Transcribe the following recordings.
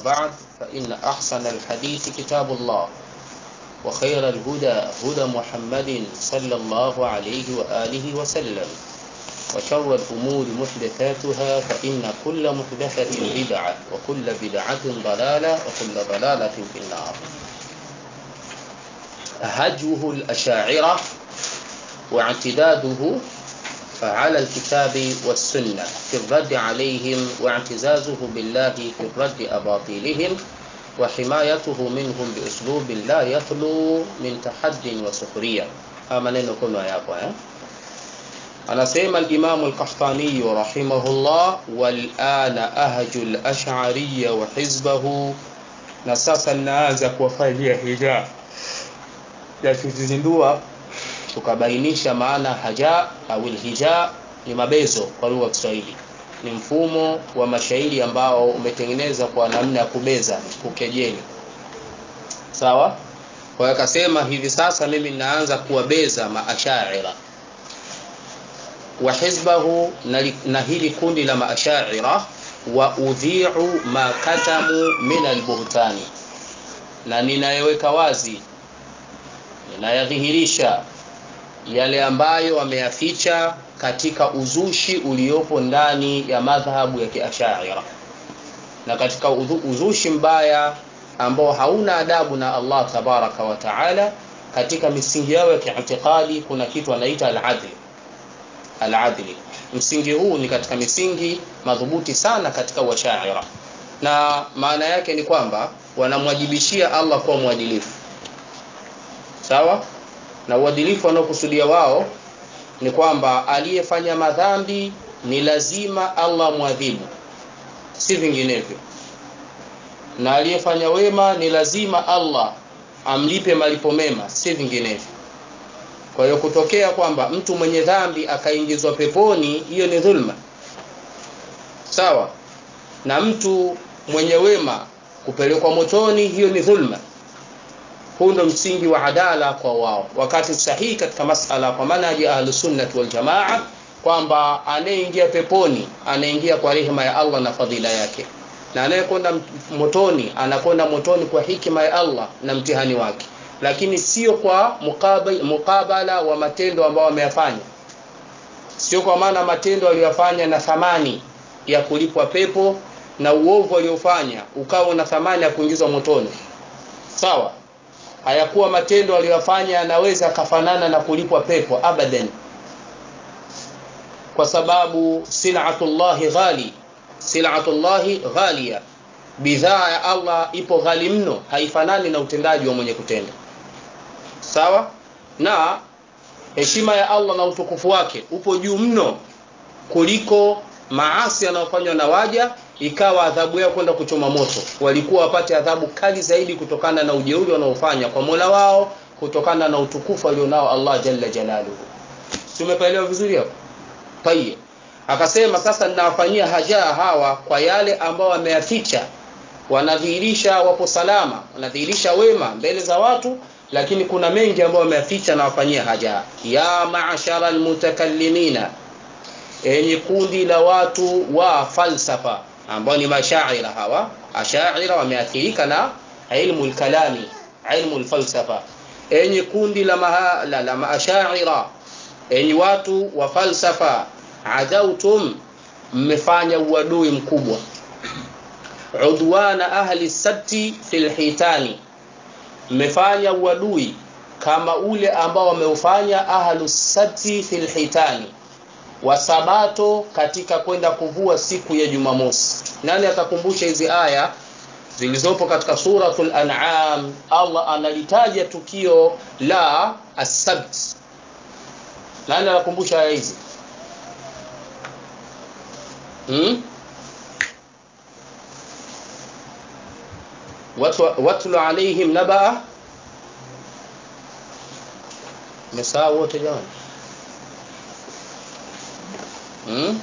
وبعد فإن أحسن الحديث كتاب الله وخير الهدى هدى محمد صلى الله عليه وآله وسلم وشر الأمور محدثاتها فإن كل محدثة بدعة وكل بدعة ضلالة وكل ضلالة في النار هجوه الأشاعرة واعتداده على الكتاب والسنة في الرد عليهم واعتزازه بالله في الرد أباطيلهم وحمايته منهم بأسلوب لا يخلو من تحد وسخرية maneno kuna yapo eh? anasema al-Imam al-Qahtani rahimahullah wal ana ahju al-ash'ariyya wa hizbahu na sasa ninaanza kuwafanyia hija ya kuzindua tukabainisha maana haja au hija ni mabezo kwa lugha ya Kiswahili ni mfumo wa mashairi ambao umetengenezwa kwa namna ya kubeza kukejeli sawa kwa hiyo akasema hivi sasa mimi ninaanza kuwabeza maashaira wa hizbahu na, na hili kundi la maashaira wa udhi'u ma katamu min albuhtani na ninayeweka wazi ninayadhihirisha yale ambayo wameyaficha katika uzushi uliopo ndani ya madhhabu ya kiashaira na katika uzushi mbaya ambao hauna adabu na Allah tabaraka wa taala katika misingi yao ya kiitikadi kuna kitu anaita al-adl al-adli msingi huu ni katika misingi madhubuti sana katika washaira na maana yake ni kwamba wanamwajibishia Allah kuwa mwadilifu sawa na uadilifu wanaokusudia wao ni kwamba aliyefanya madhambi ni lazima Allah mwadhibu si vinginevyo na aliyefanya wema ni lazima Allah amlipe malipo mema si vinginevyo kwa hiyo kutokea kwamba mtu mwenye dhambi akaingizwa peponi hiyo ni dhulma sawa na mtu mwenye wema kupelekwa motoni hiyo ni dhulma huu ndo msingi wa adala kwa wao wakati sahihi katika masala kwa manhaji ahlus sunnah wal jamaa kwamba anayeingia peponi anaingia kwa rehema ya Allah na fadhila yake na anayekwenda motoni anakwenda motoni kwa hikima ya Allah na mtihani wake lakini sio kwa mukabala, mukabala wa matendo ambayo wameyafanya sio kwa maana matendo aliyofanya na thamani ya kulipwa pepo na uovu aliofanya ukawa na thamani ya kuingizwa motoni sawa hayakuwa matendo aliyofanya yanaweza kafanana na kulipwa pepo abadan kwa sababu silatullahi ghali silatullahi ghalia bidhaa ya Allah ipo ghali mno haifanani na utendaji wa mwenye kutenda sawa na heshima ya Allah na utukufu wake upo juu mno kuliko maasi yanayofanywa na waja ikawa adhabu yao kwenda kuchoma moto walikuwa wapate adhabu kali zaidi kutokana na ujeuri wanaofanya kwa Mola wao kutokana na utukufu alionao Allah jalla jalaluhu tumepaelewa vizuri hapo tayeb akasema sasa ninawafanyia haja hawa kwa yale ambao wameyaficha wanadhihirisha wapo salama wanadhihirisha wema mbele za watu lakini kuna mengi ambayo wameyaficha na wafanyia haja ya ma'ashara almutakallimina enye kundi la watu wa falsafa ambao ni mashaira hawa ashaira wameathirika na ilmu alkalami ilmu alfalsafa enye kundi la mahala la maashaira enye watu wa falsafa adautum mmefanya uadui mkubwa udwana ahli sabti fil hitani mmefanya uadui kama ule ambao wameufanya ahlu sabti fil hitani wasabato katika kwenda kuvua siku ya Jumamosi. Nani atakumbusha hizi aya zilizopo katika suratul An'am? Allah analitaja tukio la as-sabt. Nani anakumbusha aya hizi? Hmm? watlu alaihim nabaa mesaa wote jamani hmm?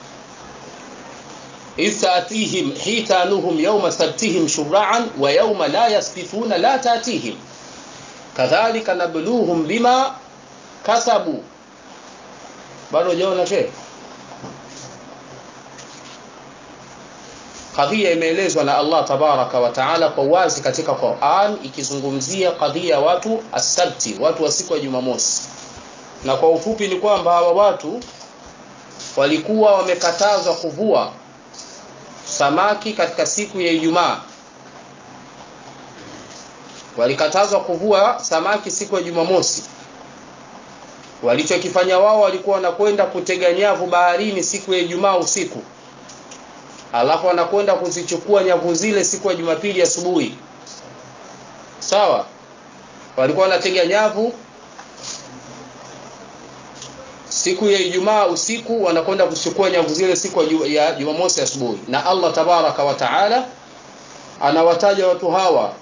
إذ تأتيهم حيتانهم يوم سبتهم شرعا ويوم لا يسبتون لا تأتيهم كذلك نبلوهم بما كسبوا bado hujaona shehe kadhia imeelezwa na Allah tabaraka wa taala kwa wazi katika Qur'an ikizungumzia kadhia watu asabti watu wa siku ya Jumamosi na kwa ufupi ni kwamba hawa watu walikuwa wamekatazwa kuvua samaki katika siku ya Ijumaa walikatazwa kuvua samaki siku ya Jumamosi walichokifanya wao walikuwa wanakwenda kutega nyavu baharini siku ya Ijumaa usiku alafu wanakwenda kuzichukua nyavu zile siku ya Jumapili asubuhi sawa walikuwa wanatega nyavu siku ya Ijumaa usiku wanakwenda kuchukua nyavu zile siku ya Jumamosi asubuhi na Allah tabaraka wa taala anawataja watu hawa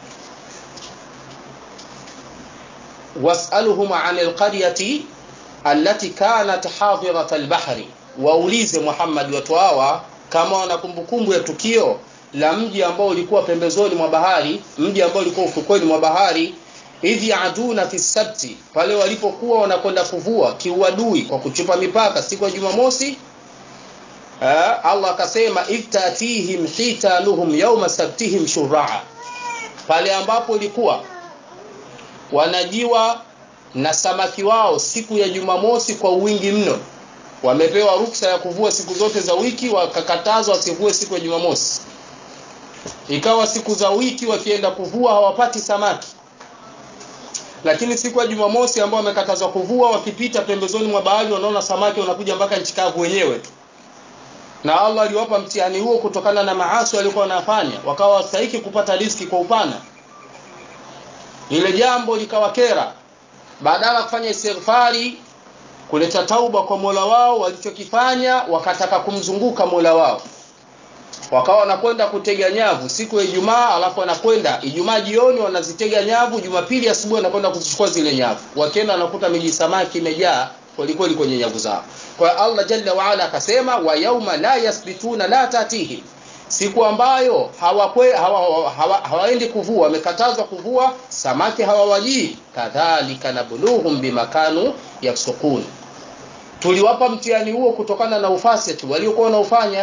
was'aluhum 'anil qaryati allati kanat hadirat al-bahri waulize Muhammad watu hawa kama wana kumbukumbu ya tukio la mji ambao ulikuwa pembezoni mwa bahari mji ambao ulikuwa ufukweni mwa bahari idh yaduna fi sabti pale walipokuwa wanakwenda kuvua kiuadui kwa kuchupa mipaka siku ya Jumamosi Allah akasema idh tatihim hitanuhum yawma sabtihim shur'a pale ambapo ilikuwa wanajiwa na samaki wao siku ya Jumamosi kwa wingi mno wamepewa ruksa ya kuvua siku zote za wiki wakakatazwa wasivue siku ya Jumamosi ikawa siku za wiki wakienda kuvua hawapati samaki lakini siku ya Jumamosi ambao wamekatazwa kuvua wakipita pembezoni mwa bahari wanaona samaki wanakuja mpaka nchi kavu wenyewe tu na Allah aliwapa mtihani huo kutokana na maasi walikuwa wanafanya wakawa wastahiki kupata riziki kwa upana ile jambo likawakera badala kufanya istighfari kuleta tauba kwa Mola wao walichokifanya wakataka kumzunguka Mola wao wakawa wanakwenda kutega nyavu siku ya Ijumaa alafu wanakwenda Ijumaa jioni wanazitega nyavu Jumapili asubuhi wanakwenda kuzichukua zile nyavu wakienda wanakuta miji samaki imejaa kwelikweli kwenye nyavu zao kwa Allah jalla wa ala akasema wa yauma la yasbituna la tatihi siku ambayo hawakwe hawa, hawa, hawaendi kuvua wamekatazwa kuvua samaki hawawajii kadhalika nabluhum bimakanu yafsukun tuliwapa mtihani huo kutokana na ufasiki waliokuwa wanaufanya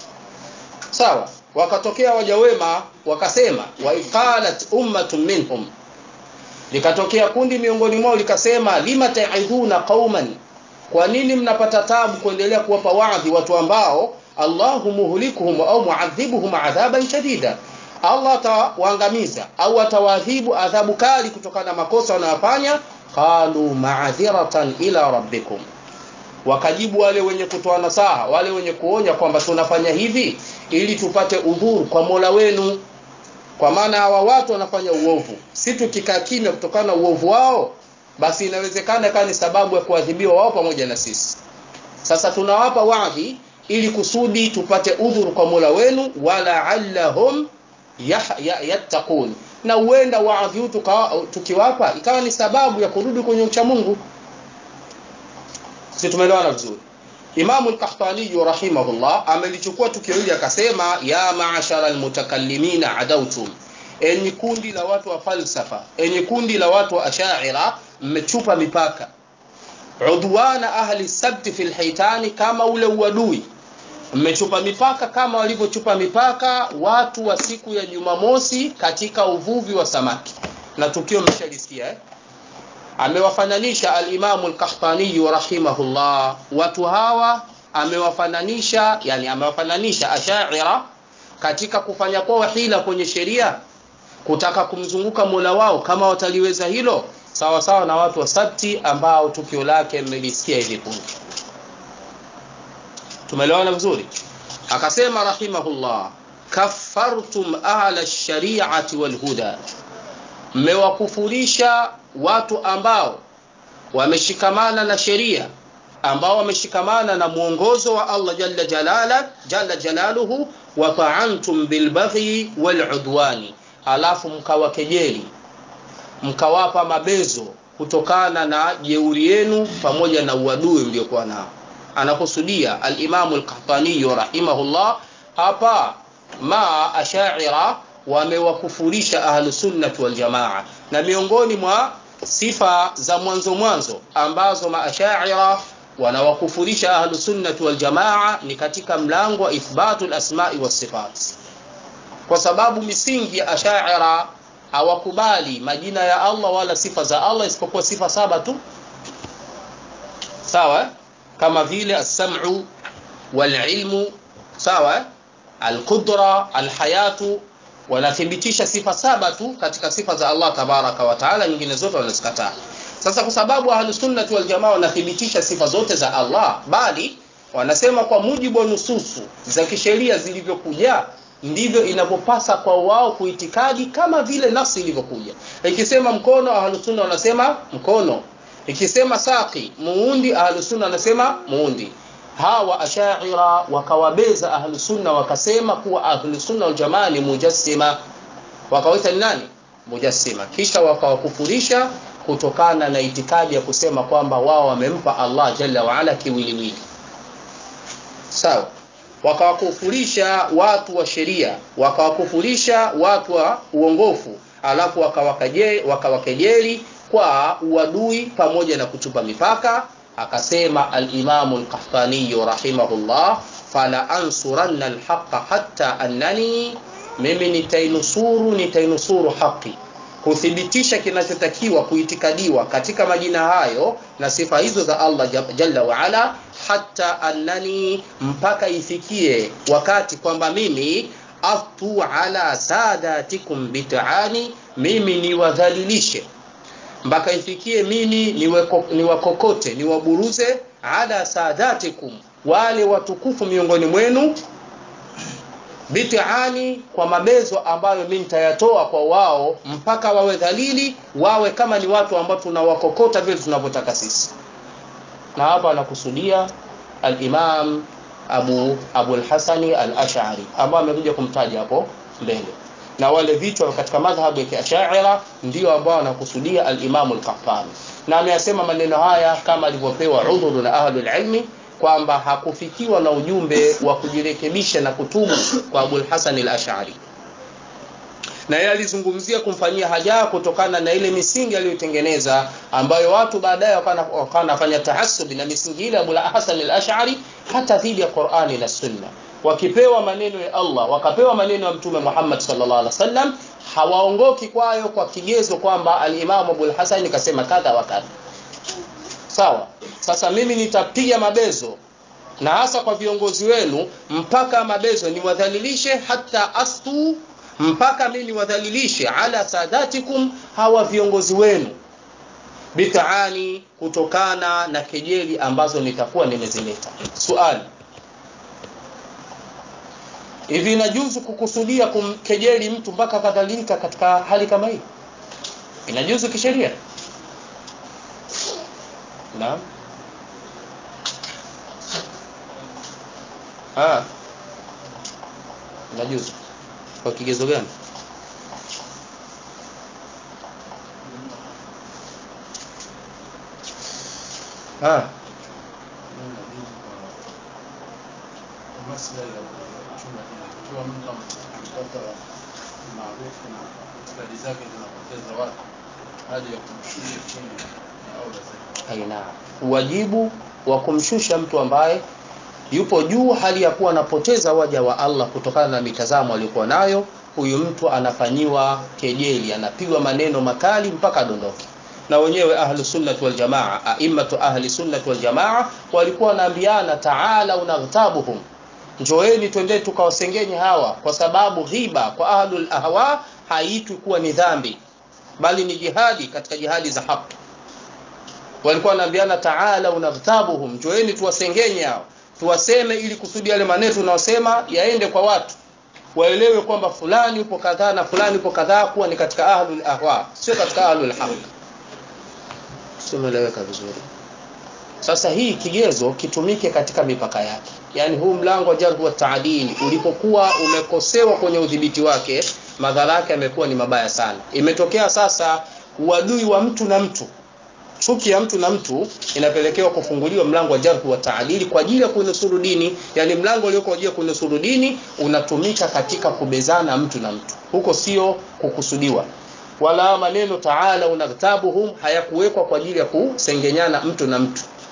sawa wakatokea waja wema wakasema wa iqalat ummatun minhum likatokea kundi miongoni mwao likasema lima ta'idhuna qauman kwa nini mnapata tabu kuendelea kuwapa waadhi watu ambao Allahu muhlikuhum au muadhibuhum adhaban shadida Allah atawaangamiza au atawaadhibu adhabu kali kutokana na makosa wanayofanya qalu ma'dhiratan ila rabbikum wakajibu wale wenye kutoa nasaha wale wenye kuonya kwamba tunafanya hivi ili tupate udhuru kwa Mola wenu kwa maana hawa watu wanafanya uovu si tukikaa kimya kutokana na uovu wao basi inawezekana kama ni sababu ya kuadhibiwa wao pamoja na sisi sasa tunawapa wadhi ili kusudi tupate udhuru kwa Mola wenu wala allahum yattaqun na uenda wadhi tukiwapa ikawa ni sababu ya kurudi kwenye ucha Mungu sisi tumeelewana vizuri Imam al-Qahtani rahimahullah amelichukua tukio hili akasema ya ma'ashara al-mutakallimina adautum enyi kundi la watu wa falsafa enyi kundi la watu wa ashaira mmechupa mipaka udwana ahli sabti fil haitani kama ule uadui mmechupa mipaka kama walivyochupa mipaka watu wa siku ya Jumamosi katika uvuvi wa samaki na tukio mmeshalisikia eh? amewafananisha al-Imam al-Qahtani rahimahullah watu hawa amewafananisha yani amewafananisha ashaira katika kufanya kwa hila kwenye sheria kutaka kumzunguka Mola wao kama wataliweza hilo sawa sawa na watu wa sabti ambao tukio lake mmelisikia hivi punde tumeelewana vizuri akasema rahimahullah kaffartum ahla shari'ati wal huda mmewakufurisha watu ambao wameshikamana na sheria ambao wameshikamana na mwongozo wa Allah jalla jalala jalla jalaluhu wa ta'antum bil baghi wal udwani alafu mkawakejeli mkawapa mabezo kutokana na jeuri yenu pamoja na uadui mliokuwa nao anakusudia al-Imam al-Qahtani rahimahullah hapa ma ashaira wamewakufurisha ahlus sunnah wal jamaa na miongoni mwa sifa za mwanzo mwanzo ambazo maashaira wanawakufurisha ahlu sunnati wal jamaa ni katika mlango wa ithbatu lasmai wasifat kwa sababu misingi ya ashaira hawakubali majina ya allah wala sifa za allah isipokuwa sifa saba tu sawa kama vile alsamu walilmu sawa alqudra alhayatu wanathibitisha sifa saba tu katika sifa za allah tabaraka wataala nyingine zote wanazikataa sasa kwa sababu ahlusunnati waljamaa wanathibitisha sifa zote za allah bali wanasema kwa mujibu wa nususu za kisheria zilivyokuja ndivyo inavyopasa kwa wao kuitikadi kama vile nafsi ilivyokuja ikisema mkono ahlusunna wanasema mkono ikisema saki muundi ahlusunna wanasema muundi hawa ashaira wakawabeza ahlusunna wakasema kuwa ahlusunna waljamaa ni mujassima wakawaita ni nani mujassima kisha wakawakufurisha kutokana na itikadi ya kusema kwamba wao wamempa allah jalla waala kiwiliwili sawa wakawakufurisha watu wa sheria wakawakufurisha watu wa uongofu alafu wakawakejeli kwa uadui pamoja na kuchupa mipaka akasema alimamu lkahtaniyu rahimahullah fala ansuranna lhaqa hatta annani mimi nitainusuru nitainusuru haqi kuthibitisha kinachotakiwa kuitikadiwa katika majina hayo na sifa hizo za allah jalla waala hata annani mpaka ifikie wakati kwamba mimi aftu ala sadatikum bitaani mimi niwadhalilishe mpaka ifikie mimi niwakokote niwaburuze ala sadatikum wale watukufu miongoni mwenu bitaani kwa mabezo ambayo mi nitayatoa kwa wao mpaka wawe dhalili wawe kama ni watu ambao tunawakokota vile tunavyotaka sisi na hapa anakusudia alimam abu abulhasani al ashari ambao amekuja kumtaja hapo mbele na wale vichwa katika madhhabu ya kiashaira ndio ambao wanakusudia alimamu lkahtani na ameyasema maneno haya kama alivyopewa udhuru na ahlulilmi kwamba hakufikiwa na ujumbe wa kujirekebisha na kutubu kwa abulhasan al-ashari na yeye alizungumzia kumfanyia haja kutokana na ile misingi aliyotengeneza ambayo watu baadaye wakawa wanafanya tahassubi na misingi ile Abu Hasan al-Ash'ari hata dhidi ya Qur'ani na Sunna wakipewa maneno ya Allah wakapewa maneno ya Mtume Muhammad sallallahu alaihi wasallam hawaongoki kwayo kwa kigezo kwamba al-Imam Abu al-Hasan kasema kadha wa kadha sawa sasa mimi nitapiga mabezo na hasa kwa viongozi wenu mpaka mabezo niwadhalilishe hata astu mpaka mimi niwadhalilishe ala sadatikum hawa viongozi wenu bitaani kutokana na kejeli ambazo nitakuwa nimezileta swali hivi inajuzu kukusudia kumkejeli mtu mpaka kadhalika katika hali kama hii inajuzu kisheria naam ah inajuzu kwa kigezo gani ah maslahi ya kuchunga ikiwa mtu amepata maarufu na itikadi zake zinapoteza watu haja ya kumshusha chini ni aula zaidi aina wajibu wa kumshusha mtu ambaye yupo juu hali ya kuwa anapoteza waja wa Allah kutokana na mitazamo aliyokuwa nayo huyu mtu anafanyiwa kejeli anapigwa maneno makali mpaka adondoke na wenyewe ahlu sunnati wal jamaa aimatu ahli sunnati wal jamaa walikuwa wanaambiana taala unaghtabuhum njoeni twendeni tukawasengenye hawa kwa sababu ghiba kwa ahlul ahwa haitwi kuwa ni dhambi bali ni jihadi katika jihadi za haki walikuwa wanaambiana taala unaghtabuhum njoeni tuwasengenye hao tuwaseme ili kusudi yale maneno tunayosema yaende kwa watu waelewe kwamba fulani upo kadhaa na fulani upo kadhaa kuwa ni katika ahlul ahwa sio katika ahlul haq simeleweka vizuri sasa hii kigezo kitumike katika mipaka yake yaani huu mlango wa jarhu wa taadili ulipokuwa umekosewa kwenye udhibiti wake madhara yake yamekuwa ni mabaya sana imetokea sasa uadui wa mtu na mtu chuki ya mtu na mtu inapelekewa kufunguliwa mlango wa jarhu wa taadili kwa ajili ya kunusuru dini yani mlango ulioko ajili ya kunusuru dini unatumika katika kubezana mtu na mtu huko sio kukusudiwa wala maneno taala unaghtabuhum hayakuwekwa kwa ajili ya kusengenyana mtu na mtu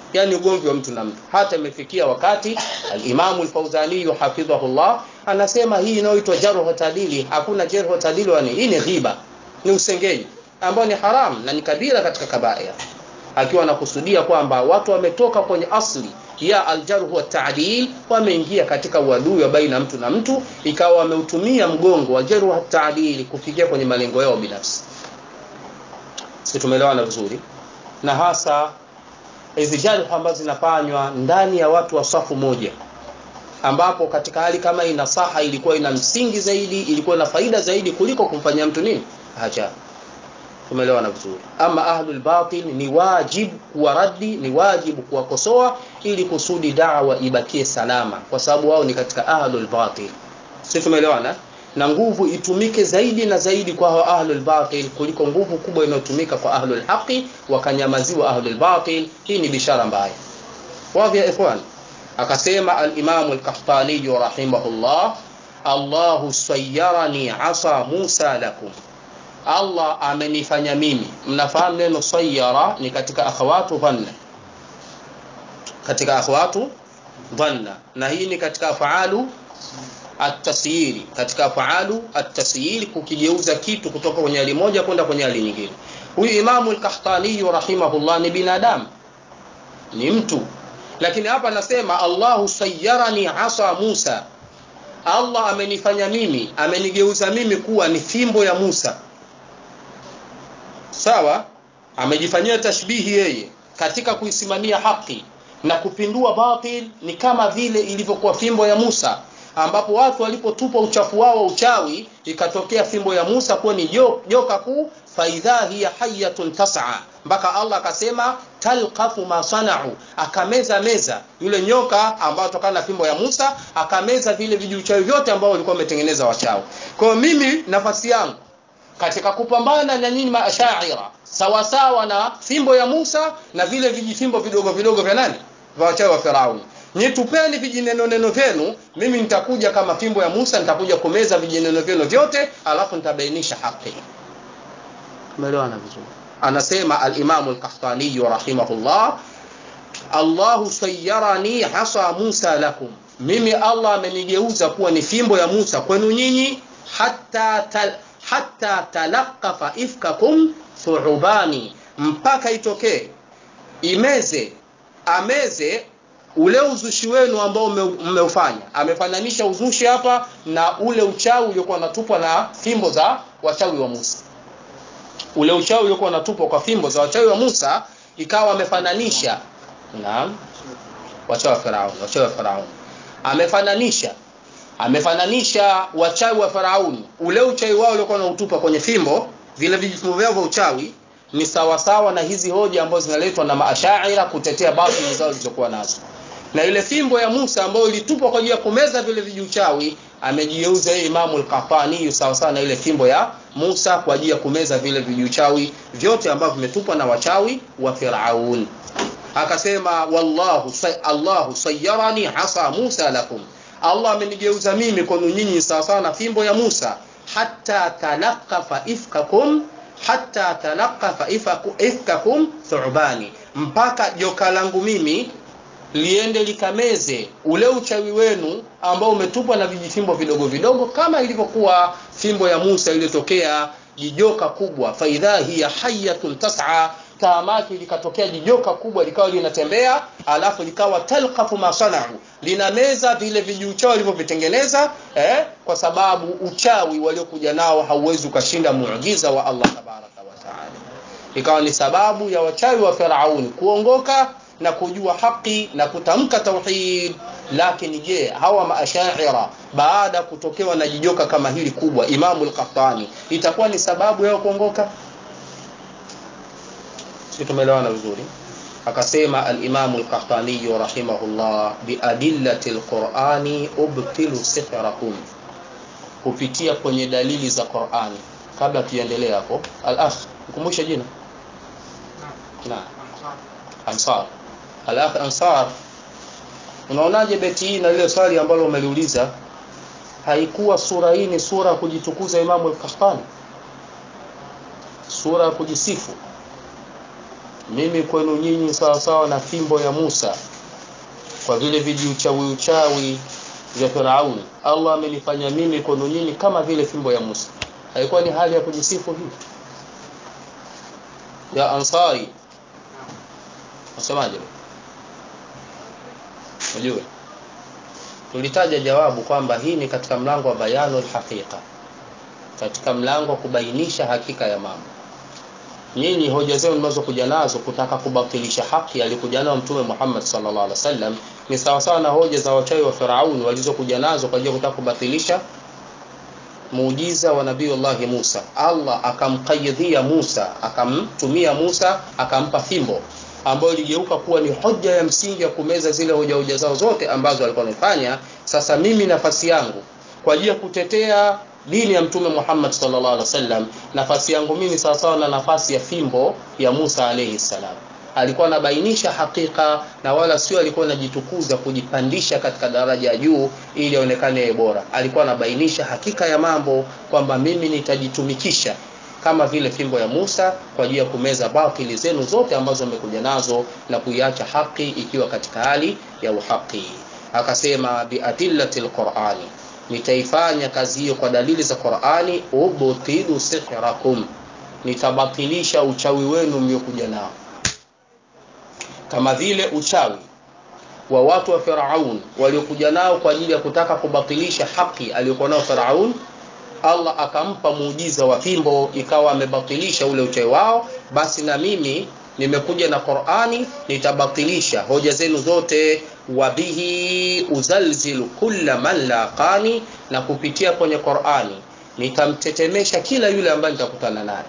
yani ugomvi wa mtu na mtu hata imefikia wakati alimamu lfauzani hafidhahullah anasema hii inayoitwa jarhu tadili hakuna jarhu tadili wani hii ni ghiba ni usengenyi ambao ni haram na ni kabira katika kabair akiwa anakusudia kwamba watu wametoka kwenye asli ya aljarhu wa taadil wameingia katika uadui wa baina mtu na mtu ikawa wameutumia mgongo wa jarhu wa taadili kufikia kwenye malengo yao binafsi si tumeelewana vizuri na hasa hizi jarh ambazo zinafanywa ndani ya watu wa safu moja ambapo katika hali kama hii nasaha ilikuwa ina msingi zaidi ilikuwa ina faida zaidi kuliko kumfanyia mtu nini haja tumeelewana vizuri ama ahlul batil ni wajib kuwaradi ni wajibu kuwakosoa ili kusudi dawa ibakie salama kwa sababu wao ni katika ahlul batil si tumeelewana na nguvu itumike zaidi na zaidi kwa hao ahlul batil kuliko nguvu kubwa inayotumika kwa ahlul haqi wakanyamaziwa ahlul batil hii ni bishara mbaya wazi ya ikhwan akasema al-Imam al-Qahtani rahimahullah Allahu sayyarani asa Musa lakum Allah amenifanya mimi mnafahamu neno sayyara ni katika akhawatu dhanna katika akhawatu dhanna na hii ni katika afaalu at-tasyiri katika afaalu at-tasyiri kukigeuza kitu kutoka kwenye hali moja kwenda kwenye hali nyingine huyu Imamu al-Qahtani rahimahullah ni binadamu ni mtu lakini hapa anasema Allahu sayyarani asa Musa Allah amenifanya mimi amenigeuza mimi kuwa ni fimbo ya Musa sawa amejifanyia tashbihi yeye katika kuisimamia haki na kupindua batil ni kama vile ilivyokuwa fimbo ya Musa ambapo watu walipotupa uchafu wao uchawi ikatokea fimbo ya Musa kuwa ni joka kuu faidha hiya hayatun tas'a mpaka Allah akasema talqafu ma sana'u akameza meza yule nyoka ambao tokana na fimbo ya Musa akameza vile vijuchawi vyote ambao walikuwa wametengeneza wachawi kwa mimi nafasi yangu katika kupambana na nyinyi maashaira sawa sawa na fimbo ya Musa na vile vijifimbo vidogo vidogo vya nani vya wachawi wa Firauni nitupeni vijineno neno vyenu mimi nitakuja kama fimbo ya Musa nitakuja kumeza vijineno vyenu vyote alafu nitabainisha haki umeelewana vizuri anasema al-Imam al-Qahtani rahimahullah Allahu sayyarani hasa Musa lakum mimi Allah amenigeuza kuwa ni fimbo ya Musa kwenu nyinyi hatta tal, hatta talaqafa ifkakum thu'ubani mpaka itokee imeze ameze ule uzushi wenu ambao mmeufanya amefananisha uzushi hapa na ule uchawi uliokuwa unatupwa na fimbo za wachawi wa Musa ule uchawi uliokuwa unatupwa kwa fimbo za wachawi wa Musa ikawa amefananisha naam wachawi wa Farao wachawi wa Farao amefananisha amefananisha wachawi wa Farauni ule uchawi wao uliokuwa unautupa kwenye fimbo vile vijifimbo vyao vya uchawi ni sawasawa na hizi hoja ambazo zinaletwa na maashaira kutetea batili zao zilizokuwa nazo na ile fimbo ya Musa ambayo ilitupwa kwa ajili ya kumeza vile vijuchawi amejigeuza yeye Imamu al-Qahtani sawa sawa na ile fimbo ya Musa kwa ajili ya kumeza vile vijuchawi vyote ambavyo vimetupwa na wachawi wa Firaun akasema wallahu say, Allahu sayyarani hasa Musa lakum Allah amenigeuza mimi kwenu nyinyi sawa sawa na fimbo ya Musa hatta talaqafa ifkakum hatta talaqafa ifkakum thu'bani mpaka joka langu mimi liende likameze ule uchawi wenu ambao umetupwa na vijifimbo vidogo vidogo kama ilivyokuwa fimbo ya Musa iliyotokea jijoka kubwa faidha hiya hayatun tas'a taamaki likatokea jijoka kubwa likawa linatembea alafu likawa talqafu ma sana'u linameza vile vijuchawi walivyovitengeneza eh, kwa sababu uchawi waliokuja nao hauwezi ukashinda muujiza wa Allah tabaraka wa taala ikawa ni sababu ya wachawi wa Firauni kuongoka na kujua haki na kutamka tauhid lakini je hawa maashaira baada kutokewa na jijoka kama hili kubwa Imamu al-Qahtani itakuwa ni sababu yao kuongoka si tumeelewana vizuri akasema al-Imamu al-Qahtani rahimahullah biadillati al-Qur'ani ubtilu sihrakum kupitia kwenye dalili za Qur'ani kabla tuendelee hapo al-akh ukumbushe jina na Ansar al-akh Ansar unaonaje beti hii na ile swali ambalo umeliuliza haikuwa sura hii ni sura kujitukuza Imamu al-Qahtani sura kujisifu mimi kwenu nyinyi sawa sawa na fimbo ya Musa kwa vile vijiuchawi uchawi vya Firauni Allah amenifanya mimi kwenu nyinyi kama vile fimbo ya Musa haikuwa ni hali ya kujisifu hii ya Ansari Wasemaje? Unajua? Tulitaja jawabu kwamba hii ni katika mlango wa bayanul haqiqa. Katika mlango wa kubainisha hakika ya mambo. Nyinyi hoja zenu mnazokuja nazo kutaka kubatilisha haki alikuja nayo Mtume Muhammad sallallahu alaihi wasallam ni sawa sawa na hoja za wachawi wa Firauni walizokuja nazo kwa ajili ya kutaka kubatilisha muujiza wa Nabii Musa. Allah akamqayyidhia Musa, akamtumia Musa, akampa fimbo ambayo iligeuka kuwa ni hoja ya msingi ya kumeza zile hoja hoja zao zote ambazo alikuwa anafanya. Sasa mimi nafasi yangu kwa ajili ya kutetea dini ya Mtume Muhammad sallallahu alaihi wasallam, nafasi yangu mimi sawa sawa na nafasi ya fimbo ya Musa alayhi salam. Alikuwa anabainisha hakika na wala sio alikuwa anajitukuza kujipandisha katika daraja ya juu ili aonekane bora. Alikuwa anabainisha hakika ya mambo kwamba mimi nitajitumikisha kama vile fimbo ya Musa kwa ajili ya kumeza batili zenu zote ambazo mmekuja nazo na kuiacha haki ikiwa katika hali ya uhaki. Akasema biadillati lqurani, nitaifanya kazi hiyo kwa dalili za Qurani. Ubtilu sihrakum, nitabatilisha uchawi wenu mliokuja nao, kama vile uchawi wa watu wa Firaun waliokuja nao kwa ajili ya kutaka kubatilisha haki aliyokuwa nao Firaun Allah akampa muujiza wa fimbo ikawa amebatilisha ule uchawi wao, basi na mimi nimekuja na Qur'ani nitabatilisha hoja zenu zote. Wabihi uzalzilu kulla man laqani, na kupitia kwenye Qur'ani nitamtetemesha kila yule ambaye nitakutana naye.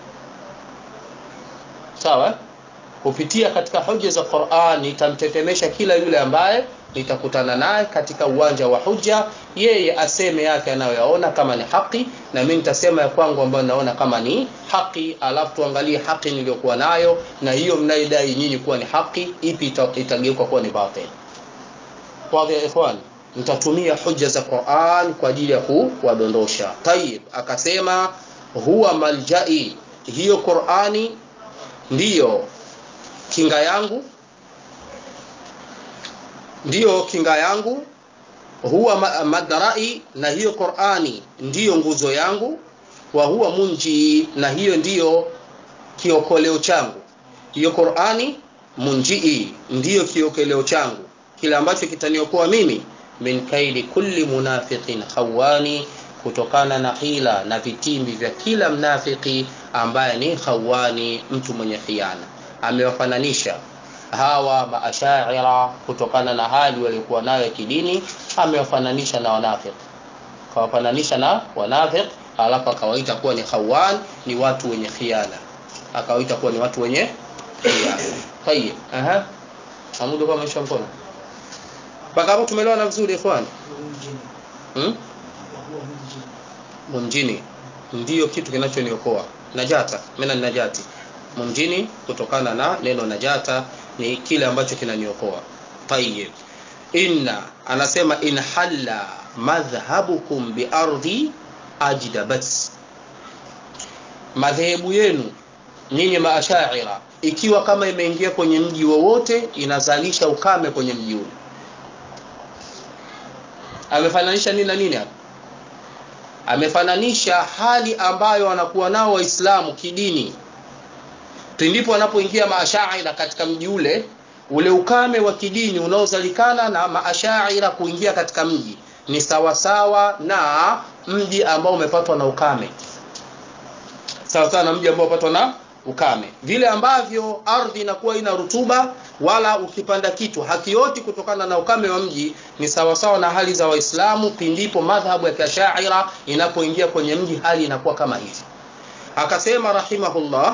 Sawa, kupitia katika hoja za Qur'an nitamtetemesha kila yule ambaye nitakutana naye katika uwanja wa hujja, yeye aseme yake anayoyaona kama ni haki, na mimi nitasema ya kwangu ambayo naona kama ni haki, alafu tuangalie haki niliyokuwa nayo na hiyo mnaidai nyinyi kuwa ni haki, ipi ita, itageuka kuwa ni batil. Wadhi ya ikhwan, nitatumia hujja za Qur'an kwa ajili ya kuwadondosha. Tayib, akasema huwa maljai, hiyo Qur'ani ndiyo kinga yangu ndiyo kinga yangu, huwa madrai, na hiyo Qur'ani ndiyo nguzo yangu, wa huwa munji, na hiyo ndiyo kiokoleo changu. Hiyo Qur'ani munjii, ndiyo kiokoleo changu, kile ambacho kitaniokoa mimi min kaidi kulli munafiqin khawani, kutokana na hila na vitimbi vya kila mnafiki ambaye ni khawani, mtu mwenye khiana. Amewafananisha hawa maashaira kutokana na hali waliokuwa nayo ya kidini, amewafananisha na wanafiki, kawafananisha na wanafiki, alafu akawaita kuwa ni khawan, ni watu wenye khiana, akawaita kuwa ni watu wenye khiana. Tayeb, aha, amudu kwa maisha mkono mpaka hapo tumeelewana vizuri ikhwan? Hmm? Munjini ndiyo kitu kinachoniokoa najata, mimi ni najati munjini kutokana na neno najata ni kile ambacho kinaniokoa. Tayyib, inna anasema in halla madhhabukum bi ardi ajdabat, madhehebu yenu nyinyi maashaira ikiwa kama imeingia kwenye mji wowote inazalisha ukame kwenye mji ule. Amefananisha nini na nini hapa? Amefananisha hali ambayo wanakuwa nao Waislamu kidini pindipo wanapoingia maashaira katika mji ule, ule ukame wa kidini unaozalikana na maashaira kuingia katika mji ni sawasawa na mji ambao umepatwa na ukame, sawasawa na mji ambao umepatwa na ukame. Vile ambavyo ardhi inakuwa ina rutuba, wala ukipanda kitu hakioti kutokana na ukame wa mji, ni sawasawa na hali za Waislamu pindipo madhhabu ya kiashaira inapoingia kwenye mji, hali inakuwa kama hivi. Akasema rahimahullah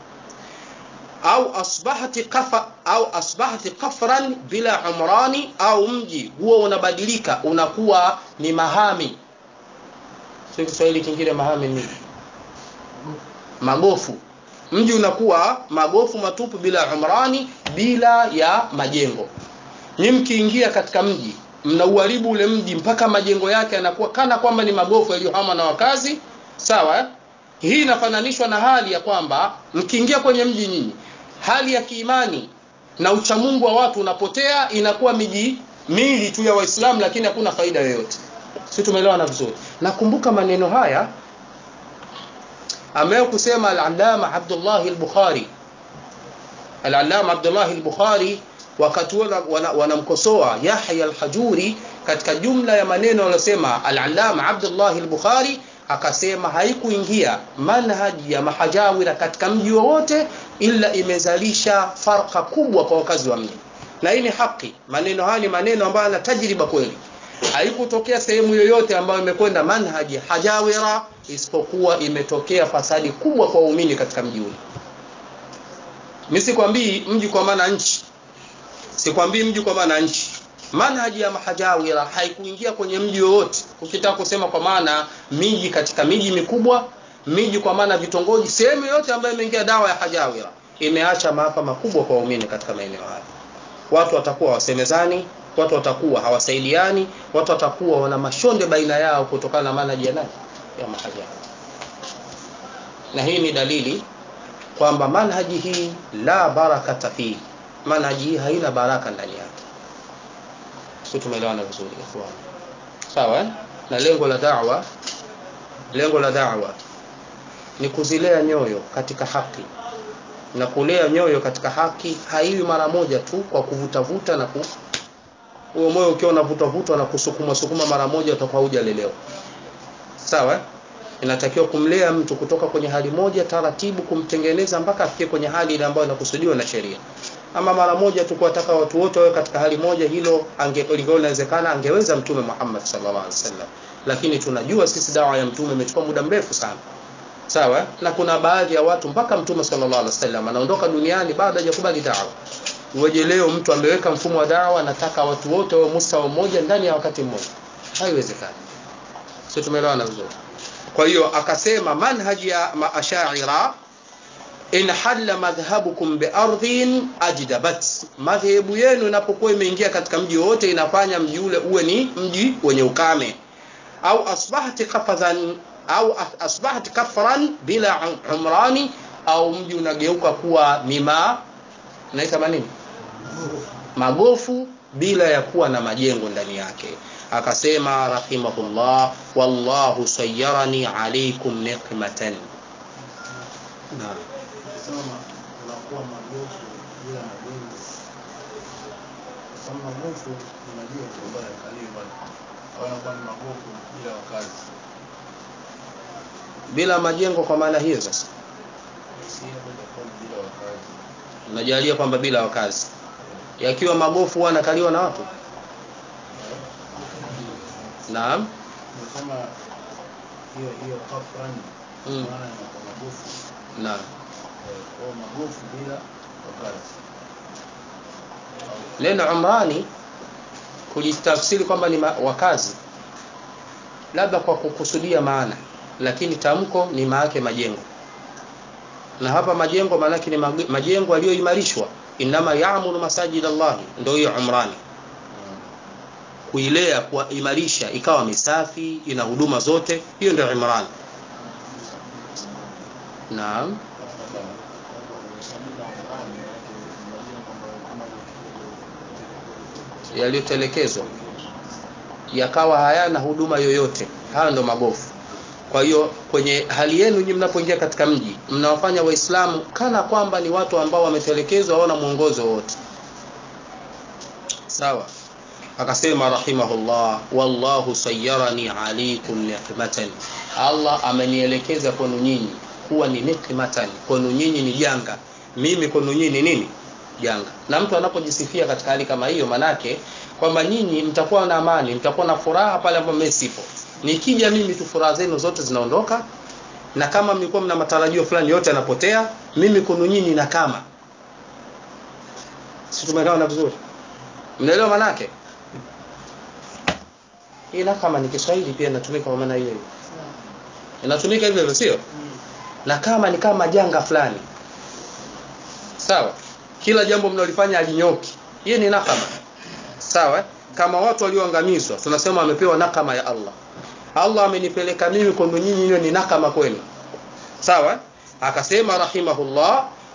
au asbahati kafa, au asbahati kafran bila umrani, au mji huo unabadilika unakuwa ni mahami. Sio Kiswahili kingine mahami ni magofu. Mji unakuwa magofu matupu bila umrani, bila ya majengo. Ni mkiingia katika mji mnauharibu ule mji mpaka majengo yake yanakuwa kana kwamba ni magofu yaliyohama na wakazi. Sawa eh? Hii inafananishwa na hali ya kwamba mkiingia kwenye mji nyinyi hali ya kiimani na uchamungu wa watu unapotea inakuwa miji mili tu ya waislamu lakini hakuna faida yoyote si tumeelewana vizuri nakumbuka maneno haya ambayo kusema al-allama Abdullah al-Bukhari al-allama Abdullah al-Bukhari wakati wanamkosoa wana Yahya al-Hajuri katika jumla ya maneno aliyosema al-allama Abdullah al-Bukhari akasema haikuingia manhaji ya mahajawira katika mji wowote ila imezalisha farka kubwa kwa wakazi wa mji na hii ni haki maneno haya ni maneno ambayo yana tajriba kweli haikutokea sehemu yoyote ambayo imekwenda manhaji hajawira isipokuwa imetokea fasadi kubwa kwa waumini katika mji ule mimi sikwambii mji kwa maana nchi sikwambii mji kwa maana nchi manhaji ya mahajawira haikuingia kwenye mji wowote ukitaka kusema kwa maana miji katika miji mikubwa miji kwa maana vitongoji sehemu yote ambayo imeingia dawa ya hajawira imeacha maafa makubwa kwa waumini katika maeneo haya watu watakuwa wasemezani watu watakuwa hawasaidiani watu watakuwa wana mashonde baina yao kutokana na manhaji ya nani ya mahajawira na hii ni dalili kwamba manhaji hii la barakata fihi manhaji hii haina baraka ndani yake sio tumeelewana vizuri ikhwan sawa na lengo la da'wa lengo la da'wa ni kuzilea nyoyo katika haki na kulea nyoyo katika haki haiwi mara moja tu kwa kuvutavuta na ku huo moyo ukiwa unavutavutwa na kusukuma sukuma mara moja utakuwa hujalelewa sawa inatakiwa kumlea mtu kutoka kwenye hali moja taratibu kumtengeneza mpaka afikie kwenye hali ile ambayo inakusudiwa na sheria ama mara moja tu kuwataka watu wote wawe katika hali moja hilo angekuwa inawezekana angeweza mtume Muhammad sallallahu alaihi wasallam lakini tunajua sisi dawa ya mtume imechukua muda mrefu sana sawa na kuna baadhi ya watu mpaka mtume sallallahu alaihi wasallam anaondoka duniani baada hajakubali dawa uweje leo mtu ameweka mfumo wa dawa anataka watu wote wawe mustawa mmoja ndani ya wakati mmoja haiwezekani sio tumeelewana vizuri kwa hiyo akasema manhaji ya maashaira in halla madhhabukum biardhin ajdabat madhehebu yenu inapokuwa imeingia katika mji wote inafanya mji ule uwe ni mji wenye ukame au asbahati kafadhan au asbahati kafran bila umrani au mji unageuka kuwa mima naita nini magofu bila ya kuwa na majengo ndani yake akasema rahimahullah wallahu sayyarani alaykum niqmatan naam Sema unakuwa magofu bila majengo. Kama magofu unajua kwamba yakalio bali. Au unakuwa ni magofu bila wakazi. bila majengo kwa maana hiyo sasa Si hapo itakuwa ni bila wakazi. unajalia kwamba bila wakazi yakiwa magofu huwa anakaliwa na watu naam Ni kama hiyo hiyo kafran Mm. maana ni magofu. naam Eh, Kwa magofu bila wakazi. neno umrani kujitafsiri kwamba ni ma- wakazi labda kwa kukusudia maana lakini tamko ni maake majengo na hapa majengo maanake ni mag- majengo yaliyoimarishwa inama yaamuru masajid allahi ndio hiyo umrani kuilea kuimarisha ikawa misafi ina huduma zote hiyo ndio imran naam yaliyotelekezwa yakawa hayana huduma yoyote haya ndo magofu kwa hiyo kwenye hali yenu nyinyi mnapoingia katika mji mnawafanya waislamu kana kwamba ni watu ambao wametelekezwa hawana mwongozo wote sawa akasema rahimahullah wallahu sayyarani alaykum niqmatan Allah amenielekeza kwenu nyinyi kuwa ni nikmatan kwenu nyinyi ni janga mimi kwenu nyinyi ni nini janga na mtu anapojisifia katika hali kama hiyo manake kwamba nyinyi mtakuwa na amani mtakuwa na furaha pale ambapo mimi sipo nikija mimi tu furaha zenu zote zinaondoka na kama mlikuwa mna matarajio fulani yote yanapotea mimi kwenu nyinyi na kama si tumeelewana vizuri mnaelewa manake hii na kama ni Kiswahili pia inatumika kwa maana hiyo hiyo inatumika hivyo hivyo sio na kama ni kama janga fulani sawa kila jambo mnalofanya alinyoki hiyo ni nakama sawa kama watu walioangamizwa tunasema wamepewa nakama ya Allah Allah amenipeleka mimi kwenu nyinyi hiyo ni nakama kwenu sawa akasema rahimahullah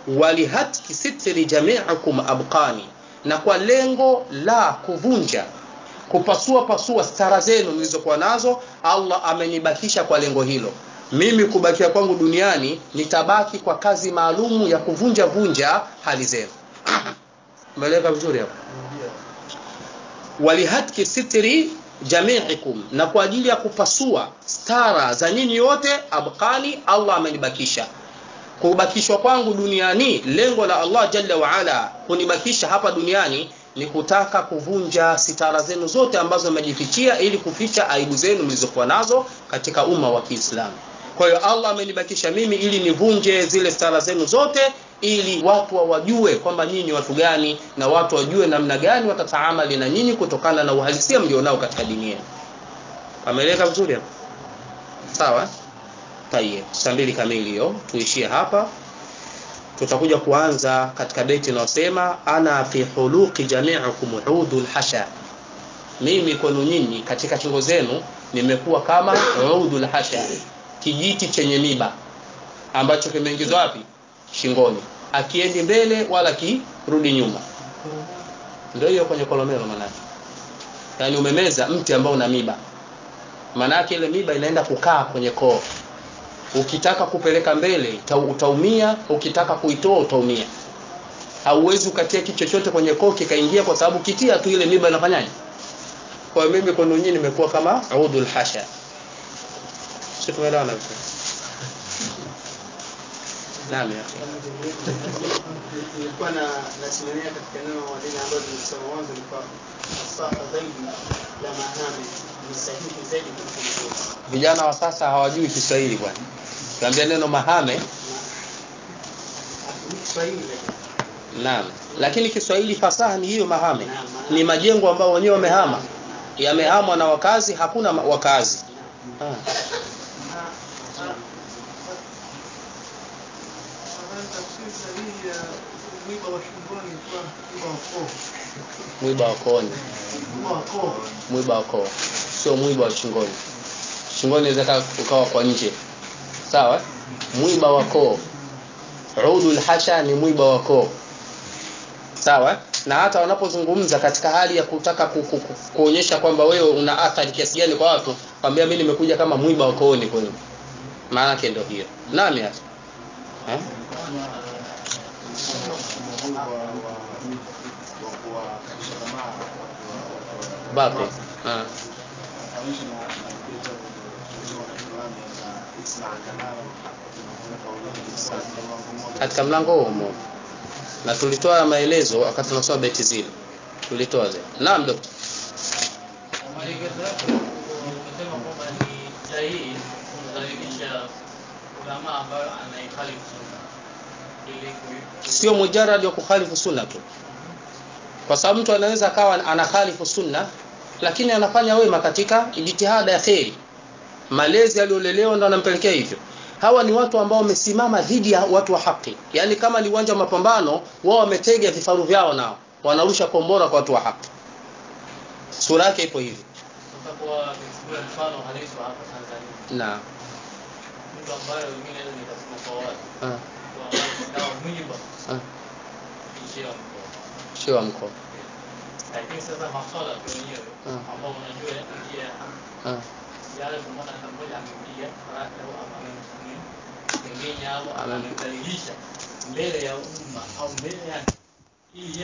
walihatki sitri jamiikum abqani na kwa lengo la kuvunja kupasua pasua stara zenu mlizokuwa nazo allah amenibakisha kwa lengo hilo mimi kubakia kwangu duniani nitabaki kwa kazi maalumu ya kuvunja vunja hali zenu umeeleka vizuri hapo walihatki sitri jamiikum na kwa ajili ya kupasua stara za nyinyi yote abqani allah amenibakisha kubakishwa kwangu duniani lengo la allah jalla waala kunibakisha hapa duniani ni kutaka kuvunja sitara zenu zote ambazo mmejifichia ili kuficha aibu zenu mlizokuwa nazo katika umma wa kiislamu kwa hiyo allah amenibakisha mimi ili nivunje zile stara zenu zote ili watu wawajue kwamba nyinyi watu gani na watu wajue namna gani watataamali na nyinyi kutokana na uhalisia mlionao katika dini yenu ameeleka vizuri hapo sawa tayeb saa mbili kamili hiyo tuishie hapa tutakuja kuanza katika beti inayosema ana fi huluqi jamiikum udul hasha mimi kwenu nyinyi katika shingo zenu nimekuwa kama udul hasha kijiti chenye miba ambacho kimeingizwa wapi shingoni akiendi mbele wala kirudi nyuma ndio hiyo kwenye kolomelo manake yaani umemeza mti ambao una miba manake ile miba inaenda kukaa kwenye koo ukitaka kupeleka mbele utaumia ukitaka kuitoa utaumia hauwezi ukatia kitu chochote kwenye koo kikaingia kwa sababu kitia tu ile miba inafanyaje kwa mimi kwenu nyinyi nimekuwa kama udul hasha sio tumeelewana vizuri naam ya nilikuwa na nasimamia katika neno lile ambalo nilisema mwanzo lilikuwa fasaha zaidi la mahame ni sahihi zaidi kuliko mzozo vijana wa sasa hawajui Kiswahili bwana kiambia neno mahame Kiswahili lakini naam lakini Kiswahili fasaha ni hiyo mahame ni majengo ambayo wenyewe wamehama yamehamwa na wakazi hakuna ma- wakazi ah. mwiba wa kooni mwiba wa koo sio mwiba wa shingoni shingoni inaweza ukawa kwa nje sawa mwiba wa koo udul hasha ni mwiba wa koo sawa na hata wanapozungumza katika hali ya kutaka ku, ku, ku, kuonyesha kwamba wewe una athari kiasi gani kwa watu kwambia mimi nimekuja kama mwiba wa kooni kwenu maana yake ndio hiyo nani hasa eh? bape ah. katika mlango huo humo na tulitoa maelezo wakati tunasoma beti zile tulitoa zile naam dokta maelekezo yako umesema kwamba ni sahihi kumdhalilisha ulamaa ambayo anaihalifu sunna ili kui- sio mujarad wa kukhalifu sunna tu kwa sababu mtu anaweza akawa anakhalifu sunna lakini anafanya wema katika jitihada ya kheri malezi aliyolelewa ndo anampelekea hivyo hawa ni watu ambao wamesimama dhidi ya watu wa haki yaani kama ni uwanja wa mapambano wao wametega vifaru vyao nao wanarusha kombora kwa watu wa haki sura yake ipo hivi sasa kwa kuchukua mfano halisi wa hapa Tanzania na mtu ambaye mimi naweza nikasema kwa watu ah, kwa watu dawa mwiba ah, ishia mkoa sio wa mkoa lakini sasa maswala tu wenyewe Mm. ambao unajua njia ya haki ah, yale kumwona mtu mmoja amempiga farasi au amemngenya au Amem- amemdhalilisha mbele ya umma au mbele ya ili